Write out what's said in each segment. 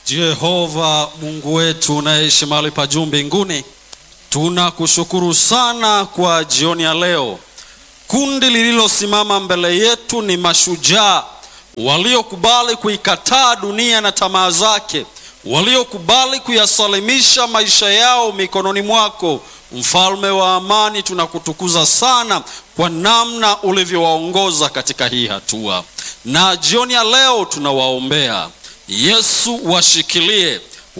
Jehova Mungu wetu unaishi mahali pa juu mbinguni, tunakushukuru sana kwa jioni ya leo. Kundi lililosimama mbele yetu ni mashujaa waliokubali kuikataa dunia na tamaa zake, waliokubali kuyasalimisha maisha yao mikononi mwako. Mfalme wa amani, tunakutukuza sana kwa namna ulivyowaongoza katika hii hatua, na jioni ya leo tunawaombea Yesu, washikilie,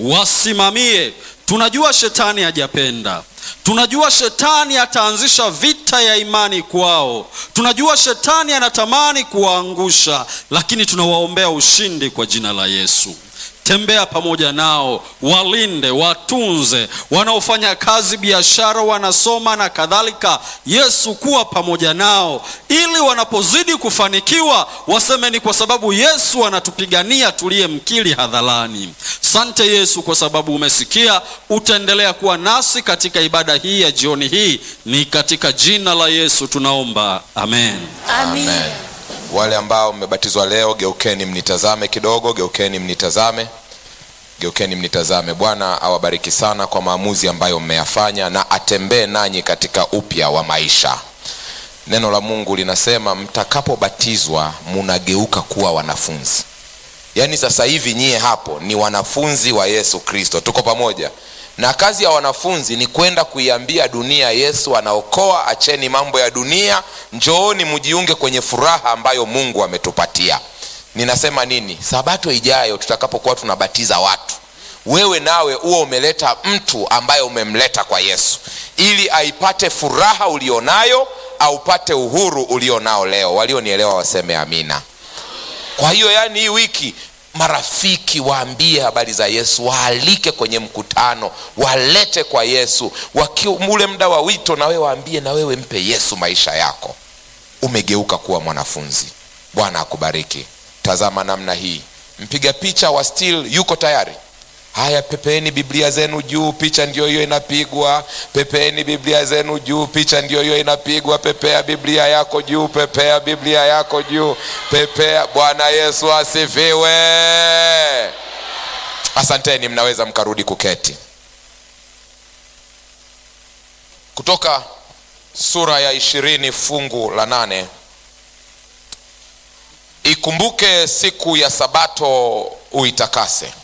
wasimamie. Tunajua shetani hajapenda, tunajua shetani ataanzisha vita ya imani kwao, tunajua shetani anatamani kuwaangusha, lakini tunawaombea ushindi kwa jina la Yesu. Tembea pamoja nao, walinde, watunze, wanaofanya kazi, biashara, wanasoma na kadhalika. Yesu, kuwa pamoja nao, ili wanapozidi kufanikiwa waseme ni kwa sababu Yesu anatupigania tuliyemkiri hadharani. Sante Yesu kwa sababu umesikia, utaendelea kuwa nasi katika ibada hii ya jioni hii, ni katika jina la Yesu tunaomba, amen. Amen. Wale ambao mmebatizwa leo, geukeni mnitazame kidogo, geukeni mnitazame, geukeni mnitazame. Bwana awabariki sana kwa maamuzi ambayo mmeyafanya na atembee nanyi katika upya wa maisha. Neno la Mungu linasema mtakapobatizwa munageuka kuwa wanafunzi. Yaani sasa hivi nyie hapo ni wanafunzi wa Yesu Kristo. Tuko pamoja? na kazi ya wanafunzi ni kwenda kuiambia dunia Yesu anaokoa, acheni mambo ya dunia, njooni mjiunge kwenye furaha ambayo Mungu ametupatia. Ninasema nini? Sabato ijayo tutakapokuwa tunabatiza watu, wewe nawe uwe umeleta mtu ambaye umemleta kwa Yesu ili aipate furaha ulionayo, aupate uhuru ulionao leo. Walionielewa waseme amina. Kwa hiyo, yani hii wiki marafiki waambie habari za Yesu, waalike kwenye mkutano, walete kwa Yesu. Wakiwa ule muda wa wito, na wewe waambie, na wewe mpe Yesu maisha yako. Umegeuka kuwa mwanafunzi. Bwana akubariki. Tazama namna hii, mpiga picha wa still yuko tayari. Haya, pepeeni Biblia zenu juu, picha ndio hiyo inapigwa. Pepeeni Biblia zenu juu, picha ndio hiyo inapigwa. Pepea Biblia yako juu, pepea Biblia yako juu, pepea. Bwana Yesu asifiwe. Asanteni, mnaweza mkarudi kuketi. Kutoka sura ya ishirini fungu la nane. Ikumbuke siku ya Sabato uitakase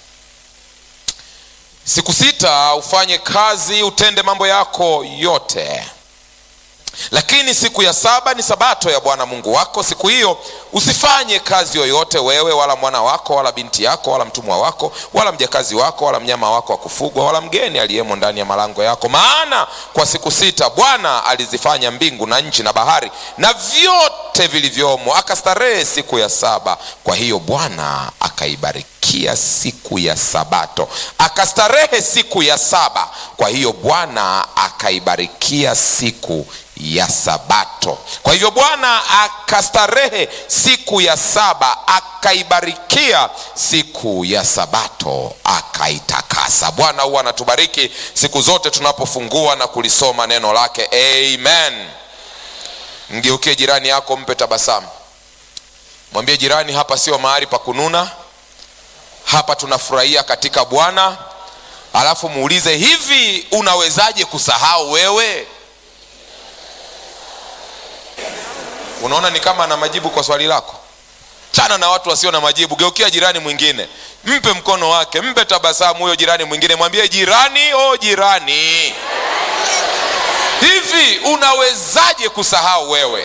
Siku sita ufanye kazi, utende mambo yako yote, lakini siku ya saba ni sabato ya Bwana Mungu wako. Siku hiyo usifanye kazi yoyote, wewe wala mwana wako wala binti yako wala mtumwa wako wala mjakazi wako wala mnyama wako wa kufugwa wala mgeni aliyemo ndani ya malango yako, maana kwa siku sita Bwana alizifanya mbingu na nchi na bahari na vyote vilivyomo, akastarehe siku ya saba. Kwa hiyo Bwana akaibariki siku ya Sabato akastarehe siku ya saba. Kwa hiyo Bwana akaibarikia siku ya Sabato. Kwa hivyo Bwana akastarehe siku ya saba, akaibarikia siku ya Sabato, akaitakasa. Bwana huwa anatubariki siku zote tunapofungua na kulisoma neno lake. Amen. Mgeukie jirani yako, mpe tabasamu, mwambie jirani, hapa sio mahali pa kununa hapa tunafurahia katika Bwana. Alafu muulize hivi, unawezaje kusahau wewe? Unaona ni kama ana majibu kwa swali lako. Chana na watu wasio na majibu, geukia jirani mwingine, mpe mkono wake, mpe tabasamu huyo jirani mwingine, mwambie jirani, o jirani, hivi unawezaje kusahau wewe?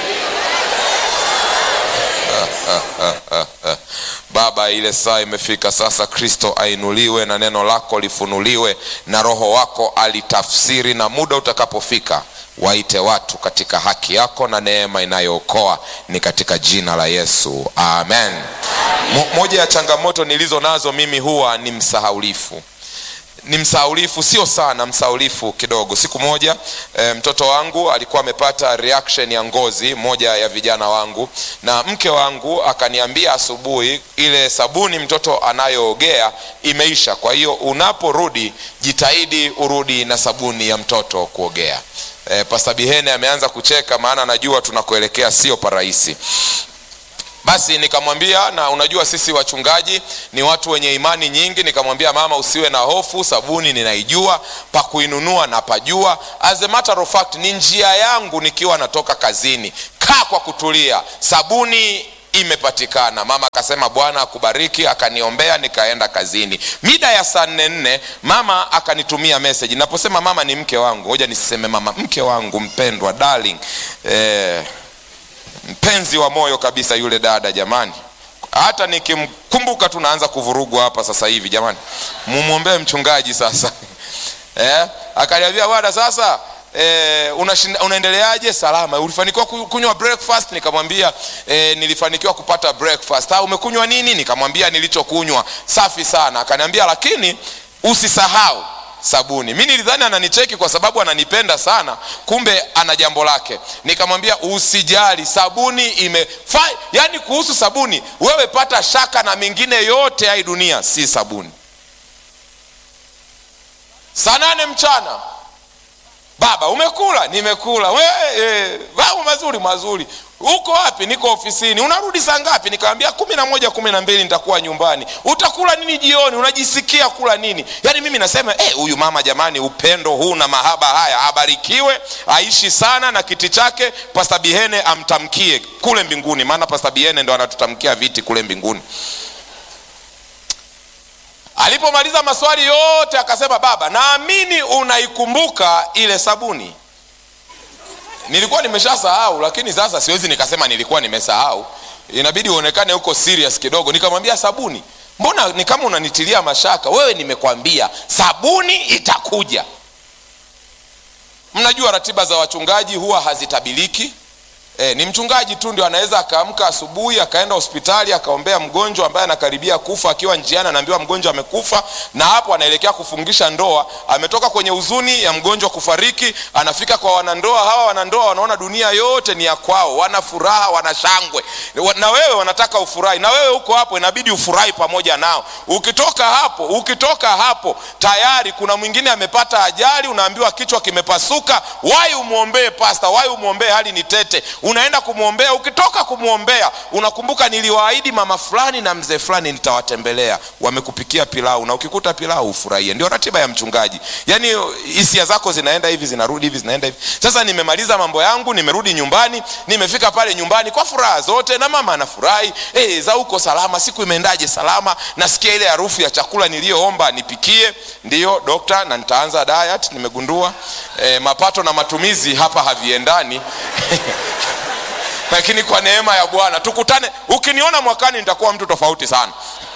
Baba, ile saa imefika sasa. Kristo ainuliwe na neno lako lifunuliwe na Roho wako alitafsiri, na muda utakapofika waite watu katika haki yako na neema inayookoa ni katika jina la Yesu, amen. Mo, moja ya changamoto nilizo nazo mimi huwa ni msahaulifu ni msaulifu, sio sana, msaulifu kidogo. Siku moja e, mtoto wangu alikuwa amepata reaction ya ngozi, moja ya vijana wangu, na mke wangu akaniambia asubuhi, ile sabuni mtoto anayoogea imeisha, kwa hiyo unaporudi jitahidi urudi na sabuni ya mtoto kuogea. E, Pasta Bihene ameanza kucheka, maana najua tunakuelekea sio parahisi. basi nikamwambia na unajua sisi wachungaji ni watu wenye imani nyingi nikamwambia mama usiwe na hofu sabuni ninaijua pa kuinunua na pajua as a matter of fact ni njia yangu nikiwa natoka kazini kaa kwa kutulia sabuni imepatikana mama akasema bwana akubariki akaniombea nikaenda kazini mida ya saa nne nne mama akanitumia meseji naposema mama ni mke wangu hoja nisiseme mama mke wangu mpendwa darling eh, mpenzi wa moyo kabisa yule dada jamani hata nikimkumbuka tu naanza kuvurugwa hapa sasa hivi jamani mumwombee mchungaji sasa eh, akaniambia bwana sasa eh, unashinda, unaendeleaje salama ulifanikiwa ku- kunywa breakfast nikamwambia eh, nilifanikiwa kupata breakfast ha, umekunywa nini nikamwambia nilichokunywa safi sana akaniambia lakini usisahau sabuni mi nilidhani ananicheki kwa sababu ananipenda sana kumbe ana jambo lake nikamwambia usijali sabuni imefa yani kuhusu sabuni wewe pata shaka na mingine yote ya hii dunia si sabuni saa nane mchana baba umekula nimekula We, e, mambo mazuri mazuri uko wapi niko ofisini unarudi saa ngapi nikamwambia kumi na moja kumi na mbili nitakuwa nyumbani utakula nini jioni unajisikia kula nini yaani mimi nasema eh, huyu mama jamani upendo huu na mahaba haya abarikiwe aishi sana na kiti chake pasta bihene amtamkie kule mbinguni maana pasta bihene ndo anatutamkia viti kule mbinguni alipomaliza maswali yote akasema baba naamini unaikumbuka ile sabuni nilikuwa nimeshasahau lakini sasa siwezi nikasema nilikuwa nimesahau inabidi uonekane huko serious kidogo nikamwambia sabuni mbona ni kama unanitilia mashaka wewe nimekwambia sabuni itakuja mnajua ratiba za wachungaji huwa hazitabiliki E, ni mchungaji tu ndio anaweza akaamka asubuhi akaenda hospitali akaombea mgonjwa ambaye anakaribia kufa akiwa njiani anaambiwa mgonjwa amekufa na hapo anaelekea kufungisha ndoa ametoka kwenye huzuni ya mgonjwa kufariki anafika kwa wanandoa hawa wanandoa wanaona dunia yote ni ya kwao wana furaha wana shangwe Wa- na wewe wanataka ufurahi na wewe huko hapo inabidi ufurahi pamoja nao ukitoka hapo ukitoka hapo tayari kuna mwingine amepata ajali unaambiwa kichwa kimepasuka wai umwombee pasta wai umwombee hali ni tete unaenda kumwombea ukitoka kumwombea unakumbuka niliwaahidi mama fulani na mzee fulani nitawatembelea wamekupikia pilau na ukikuta pilau ufurahie ndio ratiba ya mchungaji yaani hisia zako zinaenda hivi zinarudi hivi zinaenda hivi sasa nimemaliza mambo yangu nimerudi nyumbani nimefika pale nyumbani kwa furaha zote na mama anafurahi hey, za uko salama siku imeendaje salama nasikia ile harufu ya chakula niliyoomba nipikie ndiyo dokta na nitaanza diet nimegundua e, mapato na matumizi hapa haviendani lakini kwa neema ya bwana tukutane ukiniona mwakani nitakuwa mtu tofauti sana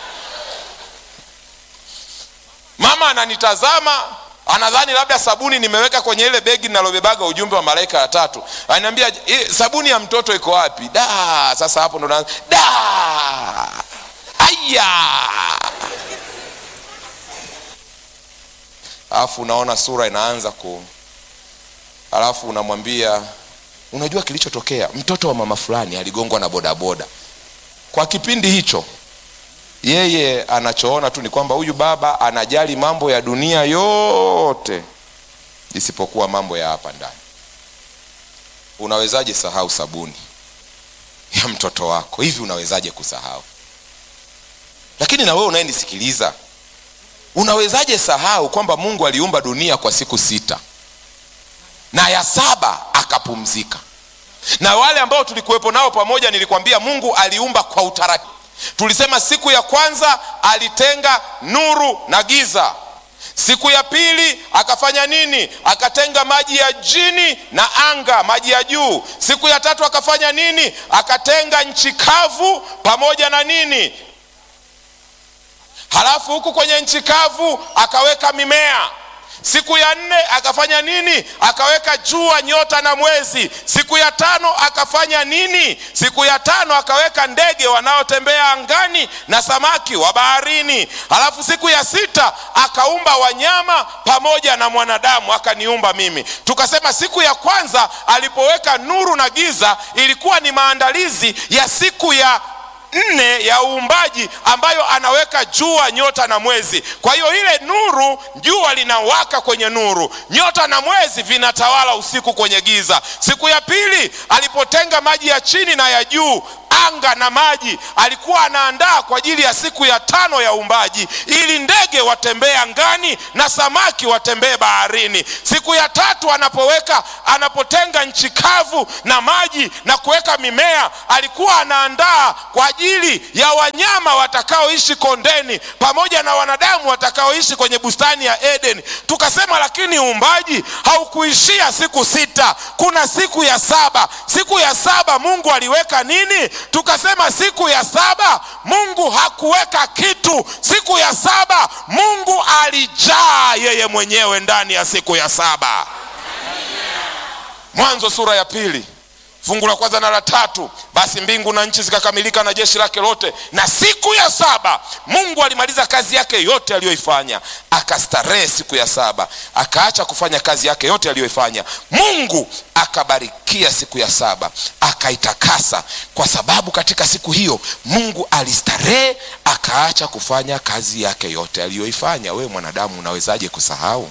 mama ananitazama anadhani labda sabuni nimeweka kwenye ile begi nalobebaga ujumbe wa malaika ya tatu ananiambia "Eh, sabuni ya mtoto iko wapi da sasa hapo ndo naanza da aya alafu unaona sura inaanza ku alafu unamwambia unajua kilichotokea mtoto wa mama fulani aligongwa na bodaboda kwa kipindi hicho yeye anachoona tu ni kwamba huyu baba anajali mambo ya dunia yote isipokuwa mambo ya hapa ndani unawezaje sahau sabuni ya mtoto wako hivi unawezaje kusahau lakini na wewe unayenisikiliza unawezaje sahau kwamba mungu aliumba dunia kwa siku sita na ya saba akapumzika na wale ambao tulikuwepo nao pamoja nilikwambia mungu aliumba kwa utaratibu tulisema siku ya kwanza alitenga nuru na giza siku ya pili akafanya nini akatenga maji ya jini na anga maji ya juu siku ya tatu akafanya nini akatenga nchi kavu pamoja na nini halafu huku kwenye nchi kavu akaweka mimea siku ya nne akafanya nini akaweka jua nyota na mwezi siku ya tano akafanya nini siku ya tano akaweka ndege wanaotembea angani na samaki wa baharini halafu siku ya sita akaumba wanyama pamoja na mwanadamu akaniumba mimi tukasema siku ya kwanza alipoweka nuru na giza ilikuwa ni maandalizi ya siku ya nne ya uumbaji ambayo anaweka jua nyota na mwezi kwa hiyo ile nuru jua linawaka kwenye nuru nyota na mwezi vinatawala usiku kwenye giza siku ya pili alipotenga maji ya chini na ya juu anga na maji alikuwa anaandaa kwa ajili ya siku ya tano ya uumbaji ili ndege watembee angani na samaki watembee baharini siku ya tatu anapoweka anapotenga nchi kavu na maji na kuweka mimea alikuwa anaandaa kwa ajili ya wanyama watakaoishi kondeni pamoja na wanadamu watakaoishi kwenye bustani ya eden tukasema lakini uumbaji haukuishia siku sita kuna siku ya saba siku ya saba mungu aliweka nini tukasema siku ya saba mungu hakuweka kitu siku ya saba mungu alijaa yeye mwenyewe ndani ya siku ya saba mwanzo sura ya pili fungu la kwanza na la tatu basi mbingu na nchi zikakamilika na jeshi lake lote na siku ya saba mungu alimaliza kazi yake yote aliyoifanya akastarehe siku ya saba akaacha kufanya kazi yake yote aliyoifanya mungu akabarikia siku ya saba akaitakasa kwa sababu katika siku hiyo mungu alistarehe akaacha kufanya kazi yake yote aliyoifanya wewe mwanadamu unawezaje kusahau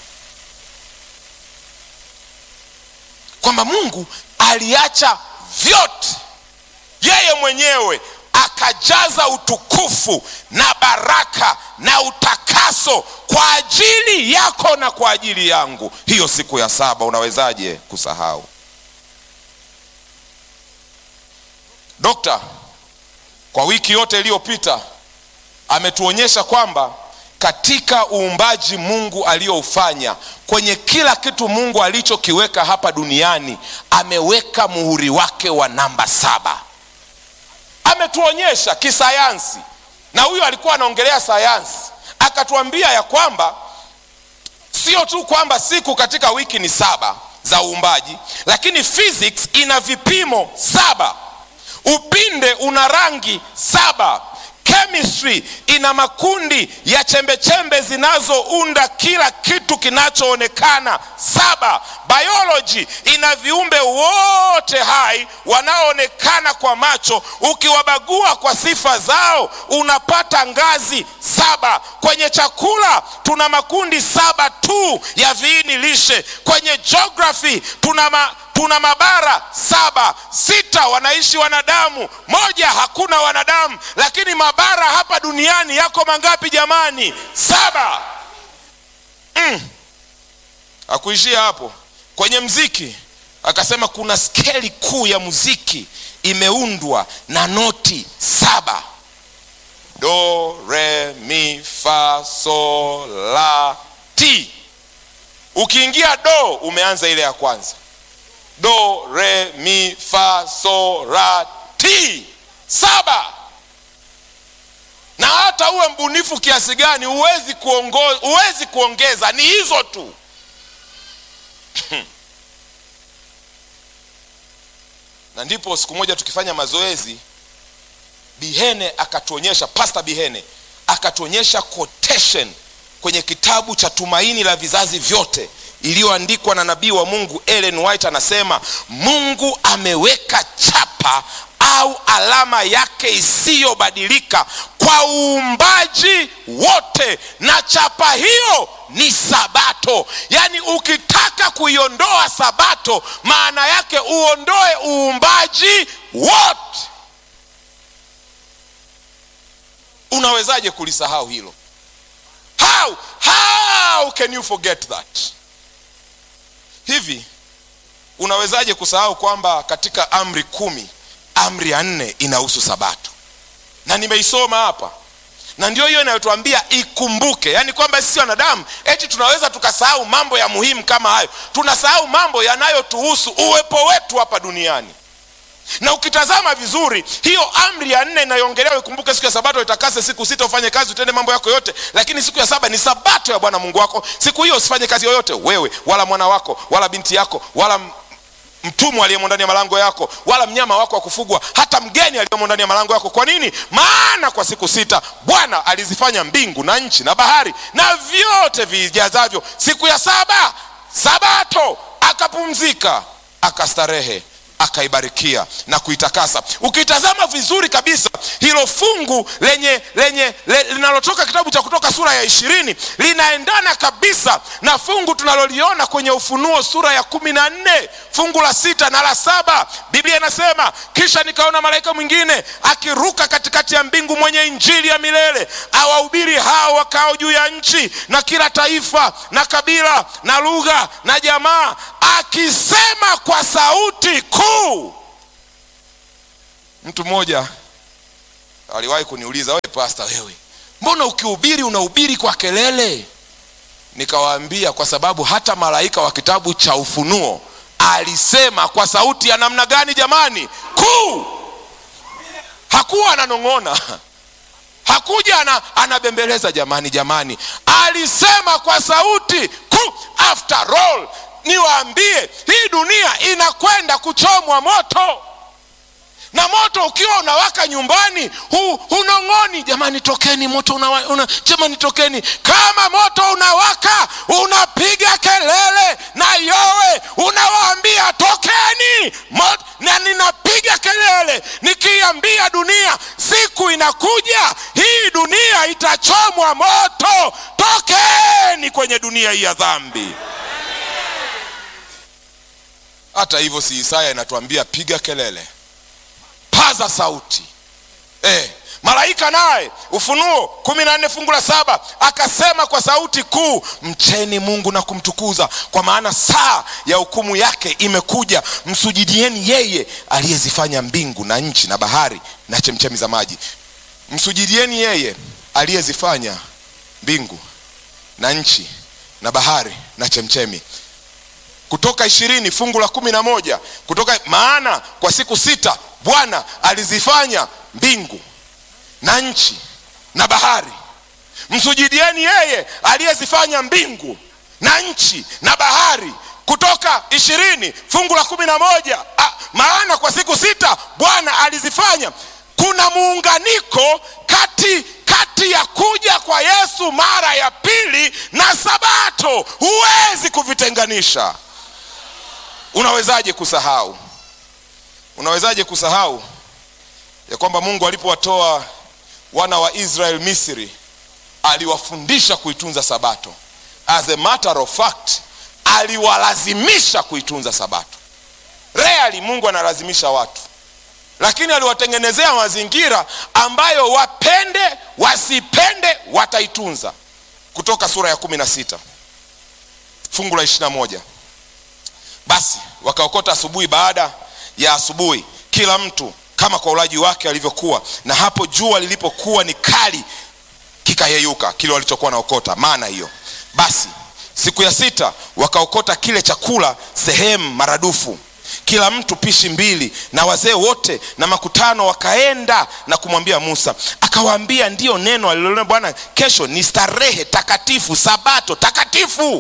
kwamba mungu aliacha vyote yeye mwenyewe akajaza utukufu na baraka na utakaso kwa ajili yako na kwa ajili yangu hiyo siku ya saba unawezaje kusahau dokta kwa wiki yote iliyopita ametuonyesha kwamba katika uumbaji mungu aliyoufanya kwenye kila kitu mungu alichokiweka hapa duniani ameweka muhuri wake wa namba saba ametuonyesha kisayansi na huyo alikuwa anaongelea sayansi akatuambia ya kwamba sio tu kwamba siku katika wiki ni saba za uumbaji lakini physics ina vipimo saba upinde una rangi saba chemistry ina makundi ya chembechembe zinazounda kila kitu kinachoonekana saba biology ina viumbe wote hai wanaoonekana kwa macho ukiwabagua kwa sifa zao unapata ngazi saba kwenye chakula tuna makundi saba tu ya viini lishe kwenye geography tuna ma, tuna mabara saba sita wanaishi wanadamu moja hakuna wanadamu lakini mabara hapa duniani yako mangapi jamani saba mm. akuishia hapo kwenye mziki akasema kuna skeli kuu ya muziki imeundwa na noti saba do re mi fa so la ti ukiingia do umeanza ile ya kwanza do re mi fa so ra ti saba na hata uwe mbunifu kiasi gani huwezi kuongo, huwezi kuongeza ni hizo tu na ndipo siku moja tukifanya mazoezi bihene akatuonyesha pasta bihene akatuonyesha quotation kwenye kitabu cha tumaini la vizazi vyote iliyoandikwa na nabii wa mungu ellen white anasema mungu ameweka chapa au alama yake isiyobadilika kwa uumbaji wote na chapa hiyo ni sabato yaani ukitaka kuiondoa sabato maana yake uondoe uumbaji wote unawezaje kulisahau hilo how how can you forget that hivi unawezaje kusahau kwamba katika amri kumi amri ya nne inahusu sabato na nimeisoma hapa na ndio hiyo inayotuambia ikumbuke yaani kwamba sisi wanadamu eti tunaweza tukasahau mambo ya muhimu kama hayo tunasahau mambo yanayotuhusu uwepo wetu hapa duniani na ukitazama vizuri hiyo amri ya nne inayoongelewa ikumbuke siku ya sabato itakase siku sita ufanye kazi utende mambo yako yote lakini siku ya saba ni sabato ya bwana mungu wako siku hiyo usifanye kazi yoyote wewe wala mwana wako wala binti yako wala mtumwa aliyemo ndani ya malango yako wala mnyama wako wa kufugwa hata mgeni aliyemo ndani ya malango yako kwa nini maana kwa siku sita bwana alizifanya mbingu na nchi na bahari na vyote vijazavyo siku ya saba sabato akapumzika akastarehe akaibarikia na kuitakasa ukitazama vizuri kabisa hilo fungu lenye lenye le, linalotoka kitabu cha kutoka sura ya ishirini linaendana kabisa na fungu tunaloliona kwenye ufunuo sura ya kumi na nne fungu la sita na la saba biblia inasema kisha nikaona malaika mwingine akiruka katikati ya mbingu mwenye injili ya milele awahubiri hao wakao juu ya nchi na kila taifa na kabila na lugha na jamaa akisema kwa sauti kuu mtu mmoja aliwahi kuniuliza we pasta wewe mbona ukihubiri unahubiri kwa kelele nikawaambia kwa sababu hata malaika wa kitabu cha ufunuo alisema kwa sauti ya namna gani jamani kuu hakuwa ananong'ona hakuja ana, anabembeleza jamani jamani alisema kwa sauti kuu after all niwaambie hii dunia inakwenda kuchomwa moto na moto ukiwa unawaka nyumbani hu, hunong'oni jamani tokeni moto una, una, jamani tokeni kama moto unawaka unapiga kelele na yowe unawaambia tokeni Mot, na ninapiga kelele nikiambia dunia siku inakuja hii dunia itachomwa moto tokeni kwenye dunia hii ya dhambi hata hivyo si isaya inatuambia piga kelele paza sauti eh, malaika naye ufunuo kumi na nne fungu la saba akasema kwa sauti kuu mcheni mungu na kumtukuza kwa maana saa ya hukumu yake imekuja msujudieni yeye aliyezifanya mbingu na nchi na bahari na chemchemi za maji msujudieni yeye aliyezifanya mbingu na nchi na bahari na chemchemi kutoka ishirini fungu la kumi na moja kutoka maana kwa siku sita bwana alizifanya mbingu na nchi na bahari msujudieni yeye aliyezifanya mbingu na nchi na bahari kutoka ishirini fungu la kumi na moja ah, maana kwa siku sita bwana alizifanya kuna muunganiko kati kati ya kuja kwa yesu mara ya pili na sabato huwezi kuvitenganisha unawezaje kusahau unawezaje kusahau ya kwamba mungu alipowatoa wana wa israel misri aliwafundisha kuitunza sabato as a matter of fact aliwalazimisha kuitunza sabato rarely mungu analazimisha watu lakini aliwatengenezea mazingira ambayo wapende wasipende wataitunza kutoka sura ya kumi na sita fungu la ishirina moja basi wakaokota asubuhi baada ya asubuhi kila mtu kama kwa ulaji wake alivyokuwa na hapo jua lilipokuwa ni kali kikayeyuka kile walichokuwa naokota maana hiyo basi siku ya sita wakaokota kile chakula sehemu maradufu kila mtu pishi mbili na wazee wote na makutano wakaenda na kumwambia musa akawaambia ndiyo neno alilonena bwana kesho ni starehe takatifu sabato takatifu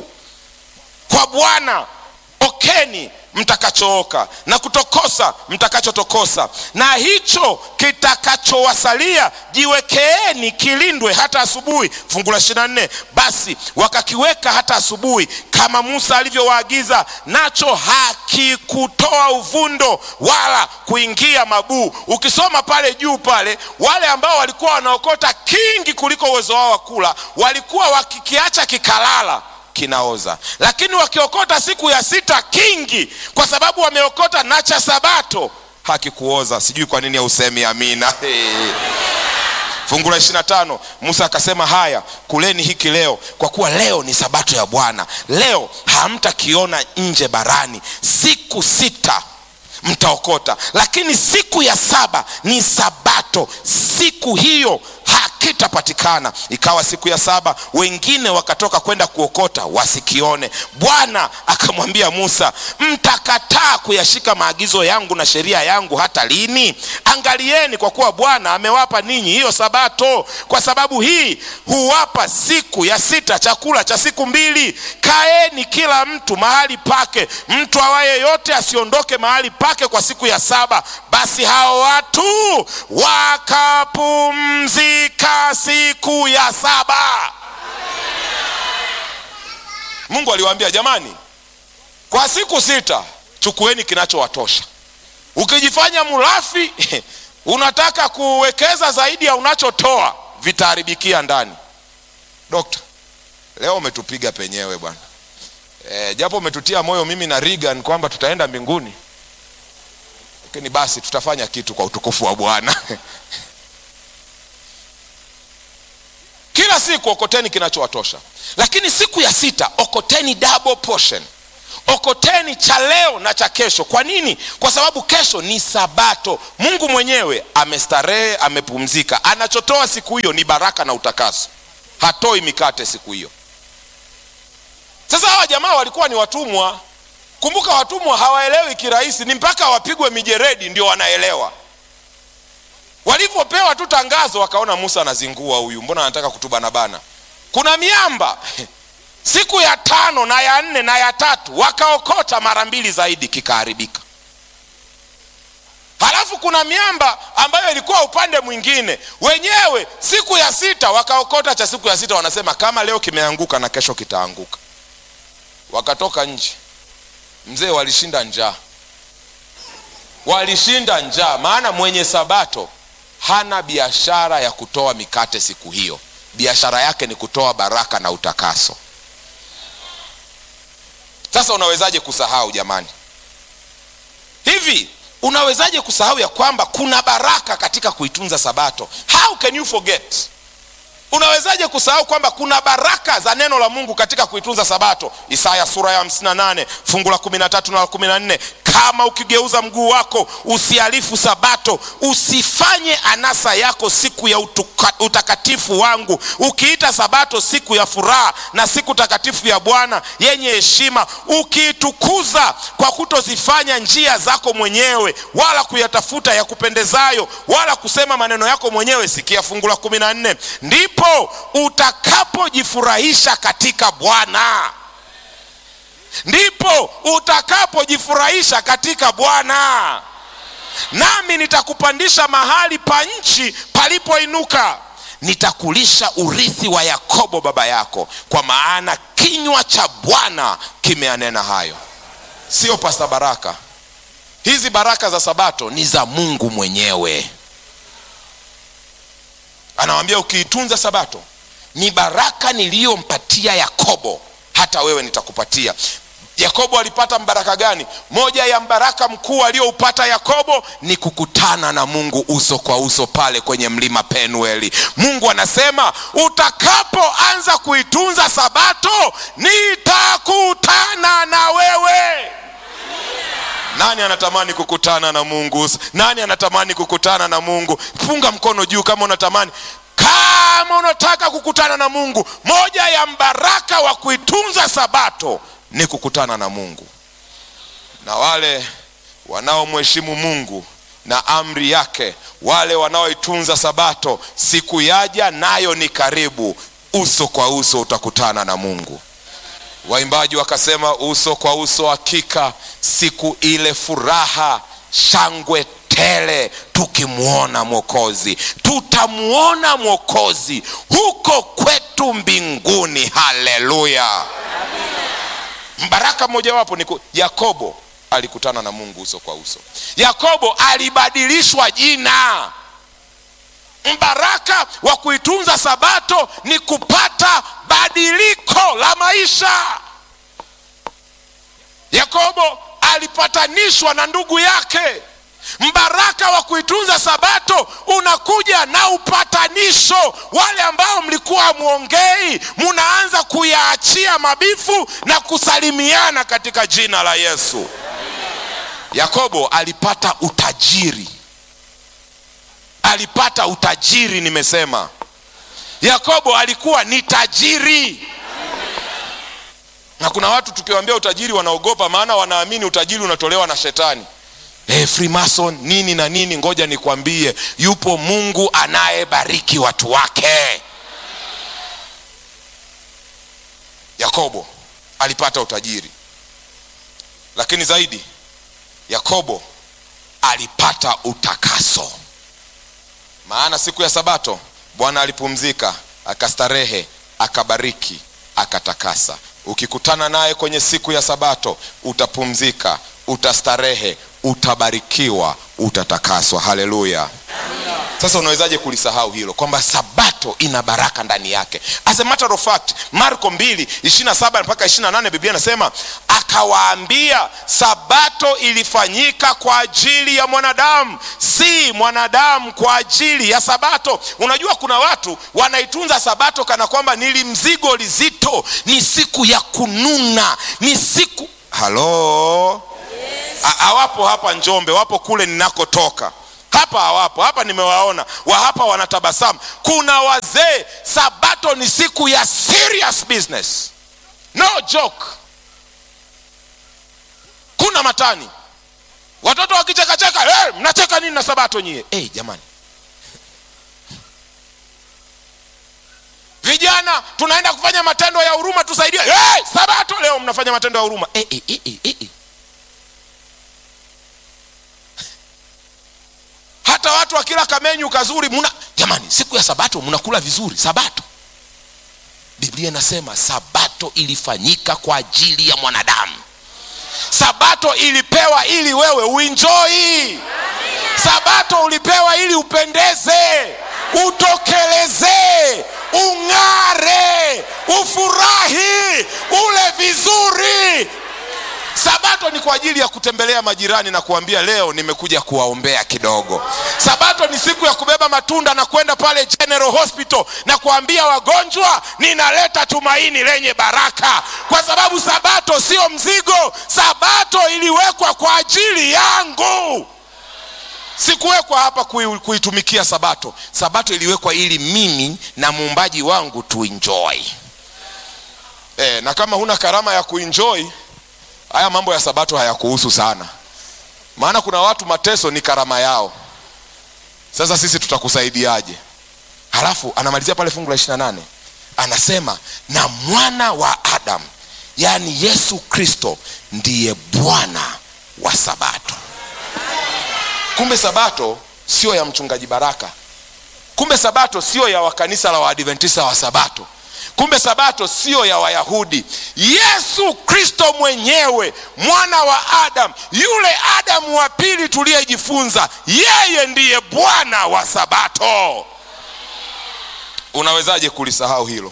kwa bwana okeni mtakachooka na kutokosa mtakachotokosa na hicho kitakachowasalia jiwekeeni kilindwe hata asubuhi fungu la ishirina nne basi wakakiweka hata asubuhi kama musa alivyowaagiza nacho hakikutoa uvundo wala kuingia mabuu ukisoma pale juu pale wale ambao walikuwa wanaokota kingi kuliko uwezo wao wa kula walikuwa wakikiacha kikalala kinaoza lakini wakiokota siku ya sita kingi kwa sababu wameokota na cha sabato hakikuoza sijui kwa nini hausemi amina hey. fungu la ishirina tano musa akasema haya kuleni hiki leo kwa kuwa leo ni sabato ya bwana leo hamtakiona nje barani siku sita mtaokota lakini siku ya saba ni sabato siku hiyo hakitapatikana ikawa siku ya saba wengine wakatoka kwenda kuokota wasikione bwana akamwambia musa mtakataa kuyashika maagizo yangu na sheria yangu hata lini angalieni kwa kuwa bwana amewapa ninyi hiyo sabato kwa sababu hii huwapa siku ya sita chakula cha siku mbili kaeni kila mtu mahali pake mtu awaye yote asiondoke mahali pake kwa siku ya saba basi hao watu wakapumzika siku ya saba mungu aliwaambia jamani kwa siku sita chukueni kinachowatosha ukijifanya mulafi unataka kuwekeza zaidi ya unachotoa vitaharibikia ndani dokta leo umetupiga penyewe bwana e, japo umetutia moyo mimi na Regan kwamba tutaenda mbinguni lakini basi tutafanya kitu kwa utukufu wa bwana kila siku okoteni kinachowatosha lakini siku ya sita okoteni double portion okoteni cha leo na cha kesho kwa nini kwa sababu kesho ni sabato mungu mwenyewe amestarehe amepumzika anachotoa siku hiyo ni baraka na utakaso hatoi mikate siku hiyo sasa hawa jamaa walikuwa ni watumwa kumbuka watumwa hawaelewi kirahisi ni mpaka wapigwe mijeredi ndio wanaelewa walivyopewa tu tangazo wakaona musa anazingua huyu mbona anataka kutubanabana kuna miamba siku ya tano na ya nne na ya tatu wakaokota mara mbili zaidi kikaharibika halafu kuna miamba ambayo ilikuwa upande mwingine wenyewe siku ya sita wakaokota cha siku ya sita wanasema kama leo kimeanguka na kesho kitaanguka wakatoka nje mzee walishinda njaa walishinda njaa maana mwenye sabato hana biashara ya kutoa mikate siku hiyo biashara yake ni kutoa baraka na utakaso sasa unawezaje kusahau jamani hivi unawezaje kusahau ya kwamba kuna baraka katika kuitunza sabato how can you forget unawezaje kusahau kwamba kuna baraka za neno la mungu katika kuitunza sabato isaya sura ya 58 fungu la 13 na la 14 kama ukigeuza mguu wako usihalifu sabato usifanye anasa yako siku ya utuka, utakatifu wangu ukiita sabato siku ya furaha na siku takatifu ya bwana yenye heshima ukiitukuza kwa kutozifanya njia zako mwenyewe wala kuyatafuta ya kupendezayo wala kusema maneno yako mwenyewe sikia fungu la 14 ndipo utakapojifurahisha katika bwana ndipo utakapojifurahisha katika bwana nami nitakupandisha mahali pa nchi palipoinuka nitakulisha urithi wa yakobo baba yako kwa maana kinywa cha bwana kimeanena hayo sio pasta baraka hizi baraka za sabato ni za mungu mwenyewe anawambia ukiitunza sabato ni baraka niliyompatia yakobo hata wewe nitakupatia yakobo alipata mbaraka gani moja ya mbaraka mkuu aliyoupata yakobo ni kukutana na mungu uso kwa uso pale kwenye mlima penueli mungu anasema utakapoanza kuitunza sabato nitakutana na wewe nani anatamani kukutana na mungu nani anatamani kukutana na mungu funga mkono juu kama unatamani kama unataka kukutana na mungu moja ya mbaraka wa kuitunza sabato ni kukutana na mungu na wale wanaomheshimu mungu na amri yake wale wanaoitunza sabato siku yaja nayo ni karibu uso kwa uso utakutana na mungu waimbaji wakasema uso kwa uso hakika siku ile furaha shangwe tele tukimwona mwokozi tutamwona mwokozi huko kwetu mbinguni haleluya mbaraka mmojawapo ni yakobo alikutana na mungu uso kwa uso yakobo alibadilishwa jina mbaraka wa kuitunza sabato ni kupata badiliko la maisha yakobo alipatanishwa na ndugu yake mbaraka wa kuitunza sabato unakuja na upatanisho wale ambao mlikuwa hamwongei munaanza kuyaachia mabifu na kusalimiana katika jina la yesu yakobo alipata utajiri alipata utajiri nimesema yakobo alikuwa ni tajiri na kuna watu tukiwaambia utajiri wanaogopa maana wanaamini utajiri unatolewa na shetani hey, freemason nini na nini ngoja nikwambie yupo mungu anayebariki watu wake yakobo alipata utajiri lakini zaidi yakobo alipata utakaso maana siku ya sabato bwana alipumzika akastarehe akabariki akatakasa ukikutana naye kwenye siku ya sabato utapumzika utastarehe utabarikiwa utatakaswa haleluya sasa unawezaje kulisahau hilo kwamba sabato ina baraka ndani yake as a matter of fact marko 2 27 mpaka 28 biblia inasema akawaambia sabato ilifanyika kwa ajili ya mwanadamu si mwanadamu kwa ajili ya sabato unajua kuna watu wanaitunza sabato kana kwamba nili mzigo lizito ni siku ya kununa ni siku halo hawapo hapa njombe wapo kule ninakotoka hapa hawapo hapa nimewaona wa hapa wanatabasamu kuna wazee sabato ni siku ya serious business no joke kuna matani watoto wakichekacheka hey, mnacheka nini na sabato nyie hey, jamani vijana tunaenda kufanya matendo ya huruma tusaidie hey, sabato leo mnafanya matendo ya huruma hey, hey, hey, hey, hey. hata watu wakila kamenyu kazuri muna jamani siku ya sabato mnakula vizuri sabato biblia inasema sabato ilifanyika kwa ajili ya mwanadamu sabato ilipewa ili wewe uinjoi sabato ulipewa ili upendeze utokelezee ung'are ufurahi ule vizuri sabato ni kwa ajili ya kutembelea majirani na kuambia leo nimekuja kuwaombea kidogo sabato ni siku ya kubeba matunda na kwenda pale general hospital na kuambia wagonjwa ninaleta tumaini lenye baraka kwa sababu sabato sio mzigo sabato iliwekwa kwa ajili yangu sikuwekwa hapa kui, kuitumikia sabato sabato iliwekwa ili mimi na muumbaji wangu tuenjoy e, na kama huna karama ya kuenjoy haya mambo ya sabato hayakuhusu sana maana kuna watu mateso ni karama yao sasa sisi tutakusaidiaje halafu anamalizia pale fungu la ishirina nane anasema na mwana wa adamu yaani yesu kristo ndiye bwana wa sabato kumbe sabato sio ya mchungaji baraka kumbe sabato sio ya wakanisa la waadventista wa sabato kumbe sabato siyo ya wayahudi yesu kristo mwenyewe mwana wa adamu yule adamu wa pili tuliyejifunza yeye ndiye bwana wa sabato unawezaje kulisahau hilo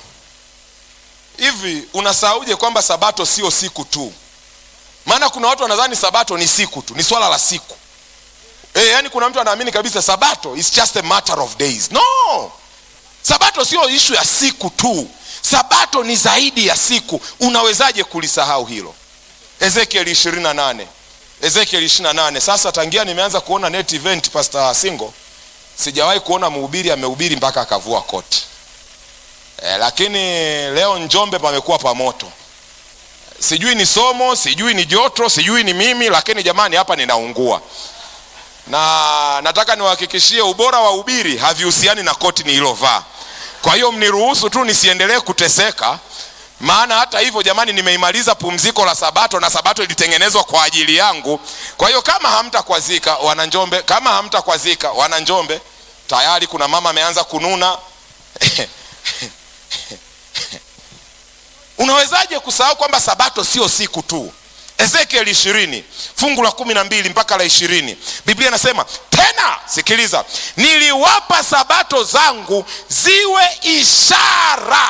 hivi unasahauje kwamba sabato sio siku tu maana kuna watu wanadhani sabato ni siku tu ni swala la siku e, yaani kuna mtu anaamini kabisa sabato is just a matter of days no sabato sio ishu ya siku tu sabato ni zaidi ya siku unawezaje kulisahau hilo ezekiel 28 ezekiel 28 sasa tangia nimeanza kuona net event pastor singo sijawahi kuona mhubiri amehubiri mpaka akavua koti e, lakini leo njombe pamekuwa pamoto sijui ni somo sijui ni joto sijui ni mimi lakini jamani hapa ninaungua na nataka niwahakikishie ubora wa ubiri havihusiani na koti nililovaa kwa hiyo mniruhusu tu nisiendelee kuteseka maana hata hivyo jamani nimeimaliza pumziko la sabato na sabato ilitengenezwa kwa ajili yangu kwa hiyo kama hamtakwazika wananjombe kama hamtakwazika wananjombe tayari kuna mama ameanza kununa unawezaje kusahau kwamba sabato sio siku tu ezekiel ishirini fungu la kumi na mbili mpaka la ishirini biblia inasema tena sikiliza niliwapa sabato zangu ziwe ishara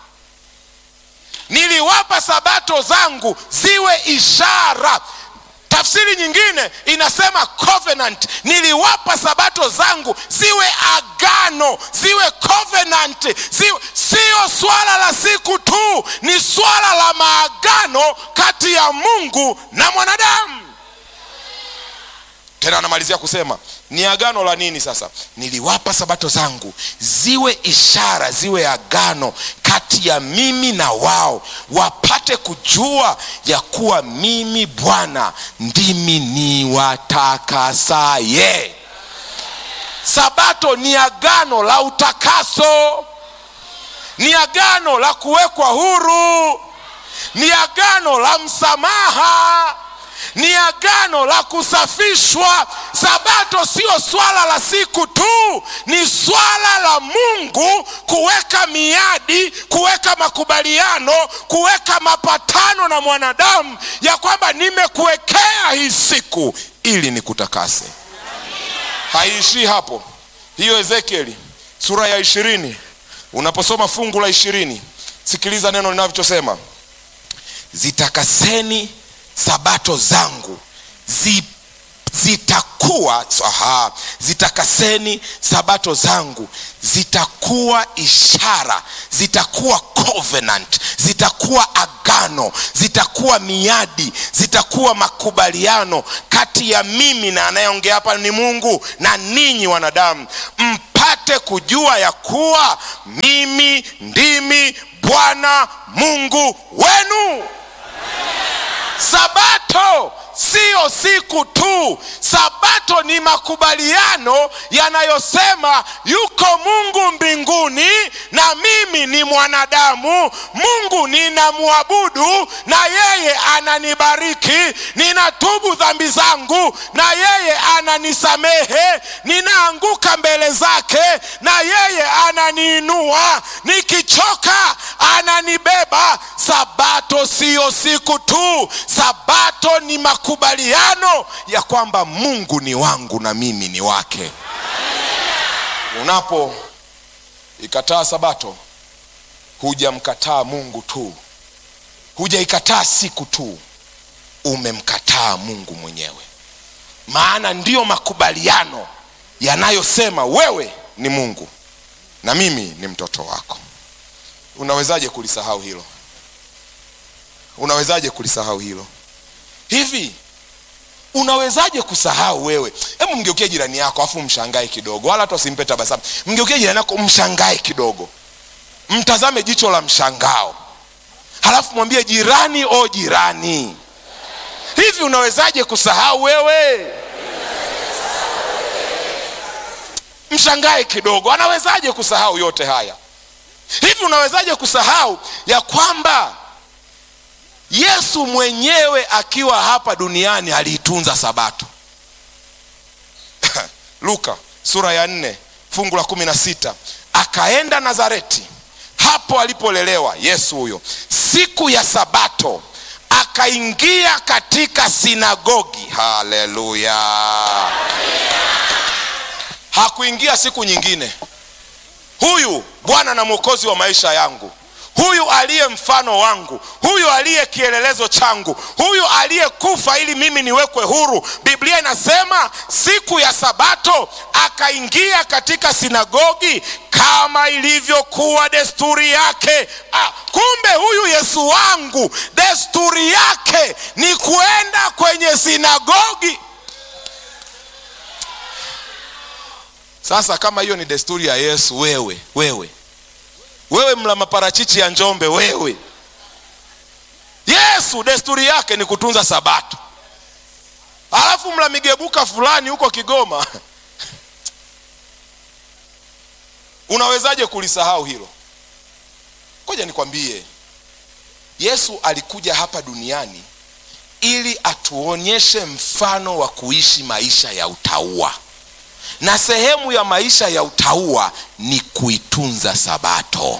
niliwapa sabato zangu ziwe ishara tafsiri nyingine inasema covenant niliwapa sabato zangu ziwe agano ziwe covenant ziwe, sio swala la siku tu ni swala la maagano kati ya mungu na mwanadamu tena anamalizia kusema ni agano la nini sasa niliwapa sabato zangu ziwe ishara ziwe agano kati ya mimi na wao wapate kujua ya kuwa mimi bwana ndimi niwatakasaye sabato ni agano la utakaso ni agano la kuwekwa huru ni agano la msamaha ni agano la kusafishwa sabato sio swala la siku tu ni swala la mungu kuweka miadi kuweka makubaliano kuweka mapatano na mwanadamu ya kwamba nimekuwekea hii siku ili nikutakase haiishii hapo hiyo ezekieli sura ya ishirini unaposoma fungu la ishirini sikiliza neno linavyosema zitakaseni sabato zangu zi, zitakuwa aha, zitakaseni sabato zangu zitakuwa ishara zitakuwa covenant zitakuwa agano zitakuwa miadi zitakuwa makubaliano kati ya mimi na anayeongea hapa ni mungu na ninyi wanadamu mpate kujua ya kuwa mimi ndimi bwana mungu wenu sabato siyo siku tu sabato ni makubaliano yanayosema yuko mungu mbinguni na mimi ni mwanadamu mungu ninamwabudu na yeye ananibariki ninatubu dhambi zangu na yeye ananisamehe ninaanguka mbele zake na yeye ananiinua nikichoka ananibeba sabato siyo siku tu sabato ni makubaliano ya kwamba mungu ni wangu na mimi ni wake unapo ikataa sabato hujamkataa mungu tu hujaikataa siku tu umemkataa mungu mwenyewe maana ndiyo makubaliano yanayosema wewe ni mungu na mimi ni mtoto wako unawezaje kulisahau hilo unawezaje kulisahau hilo hivi unawezaje kusahau wewe hebu mgeukie jirani yako afu mshangae kidogo wala hata usimpe tabasamu mgeukie jirani yako mshangae kidogo mtazame jicho la mshangao halafu mwambie jirani o jirani hivi unawezaje kusahau wewe mshangae kidogo anawezaje kusahau yote haya hivi unawezaje kusahau ya kwamba yesu mwenyewe akiwa hapa duniani aliitunza sabato luka sura ya nne fungu la kumi na sita akaenda nazareti hapo alipolelewa yesu huyo siku ya sabato akaingia katika sinagogi haleluya hakuingia siku nyingine huyu bwana na mwokozi wa maisha yangu huyu aliye mfano wangu huyu aliye kielelezo changu huyu aliyekufa ili mimi niwekwe huru biblia inasema siku ya sabato akaingia katika sinagogi kama ilivyokuwa desturi yake ah, kumbe huyu yesu wangu desturi yake ni kuenda kwenye sinagogi sasa kama hiyo ni desturi ya yesu wewe wewe wewe mla maparachichi ya njombe wewe yesu desturi yake ni kutunza sabato alafu mla migebuka fulani huko kigoma unawezaje kulisahau hilo koja nikwambie yesu alikuja hapa duniani ili atuonyeshe mfano wa kuishi maisha ya utaua na sehemu ya maisha ya utaua ni kuitunza sabato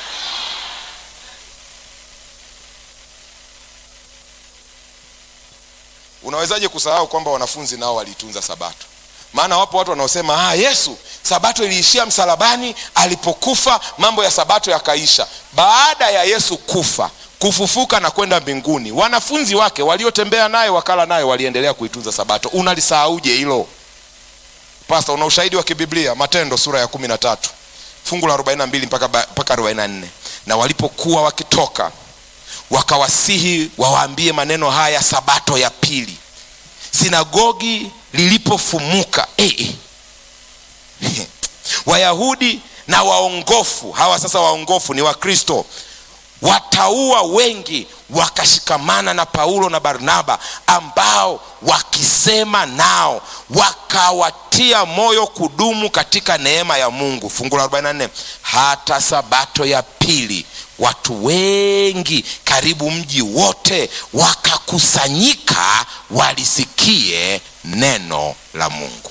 unawezaje kusahau kwamba wanafunzi nao waliitunza sabato maana wapo watu wanaosema ah, yesu sabato iliishia msalabani alipokufa mambo ya sabato yakaisha baada ya yesu kufa kufufuka na kwenda mbinguni wanafunzi wake waliotembea naye wakala naye waliendelea kuitunza sabato unalisahauje hilo pasta una ushahidi wa kibiblia matendo sura ya kumi na tatu fungu la 42 mpaka, mpaka 44 na walipokuwa wakitoka wakawasihi wawaambie maneno haya sabato ya pili sinagogi lilipofumuka eh, eh. wayahudi na waongofu hawa sasa waongofu ni wakristo wataua wengi wakashikamana na paulo na barnaba ambao wakisema nao wakawatia moyo kudumu katika neema ya mungu fungu la 44 hata sabato ya pili watu wengi karibu mji wote wakakusanyika walisikie neno la mungu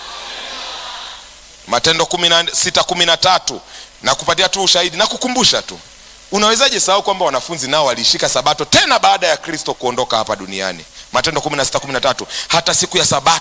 matendo 613 na kupatia tu ushahidi na kukumbusha tu unawezaje sahau kwamba wanafunzi nao waliishika sabato tena baada ya kristo kuondoka hapa duniani matendo 16 13 hata siku ya sabato